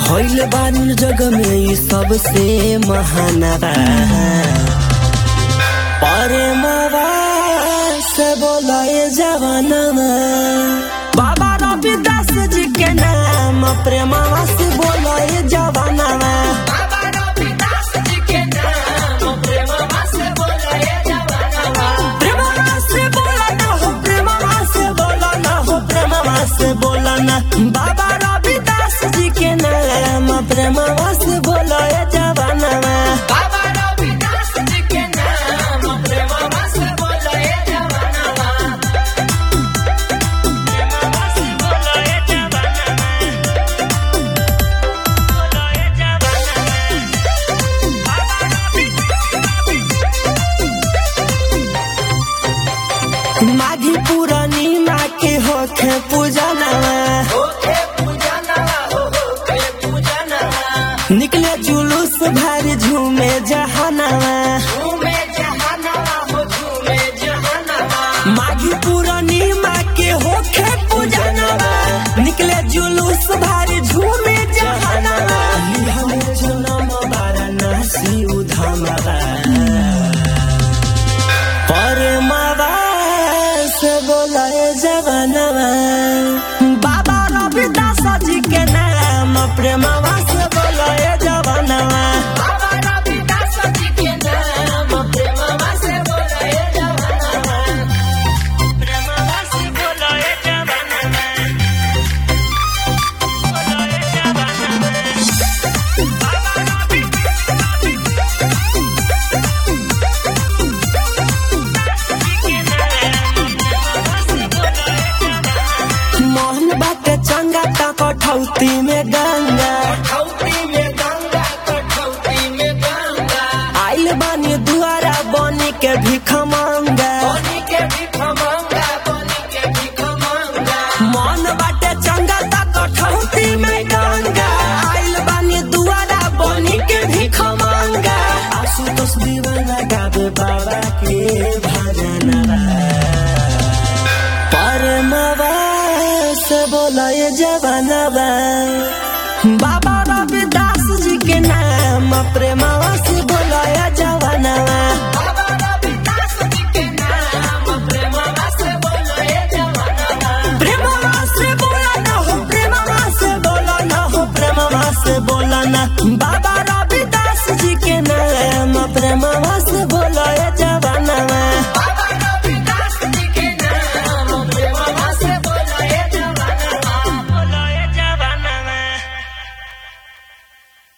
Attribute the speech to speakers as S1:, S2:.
S1: भइल बानी जग में ई सबसे महानवा प्रेमवा से बोलाए जवानवा बाबा रविदास जी के नाम प्रेमवा से बोलाए जवानवा
S2: बाबा रविदास जी के नाम प्रेमवा से बोलाए जवानवा
S1: प्रेमवा से बोला ना हो प्रेमवा से बोला ना हो प्रेमवा से बोला ना बाबा रविदास जी के नाम प्रेमवा से बोलाए जवानवा
S2: बाबा रविदास जी के नाम प्रेमवा से बोलाए जवानवा
S1: प्रेमवा से बोलाए जवानवा बोलाए जवानवा माघी पुरानी माँ के होखे पूजनवा
S2: ओके पूजनवा हो ओके पूजनवा
S1: निकले जुलूस भारी झूमे जहानवा
S2: झूमे जहानवा हो झूमे जहानवा
S1: माघी पुरानी माँ के होखे पूजनवा निकले जुलूस भारी झूमे जहानवा लिहले जनम वाराणसी उधामवा परमवा से बोलाए जवानवा बाबा रविदास जी के नाम प्रेमवा से बोलाए जवानवा
S2: बाबा रविदास जी के नाम प्रेमवा से बोलाए जवानवा
S1: प्रेमवा से बोलाए जवानवा बोलाए जवानवा मोहन बाटे चंगा ता कठौती में गंगा
S2: कठौती में गंगा कठौती में गंगा
S1: आइल बानी दुआरा बनी के भिख मांगा
S2: बनी के भी खमंगा बनी के भी खमंगा
S1: मन बाटे चंगा ता कठौती में गंगा आइल बानी दुआरा बनी के भिख मांगा आशुतोष दीवाना गावे बाबा के भजनवा परमवा से बोलाए जवानवा बाबा रविदास जी के नाम प्रेमवा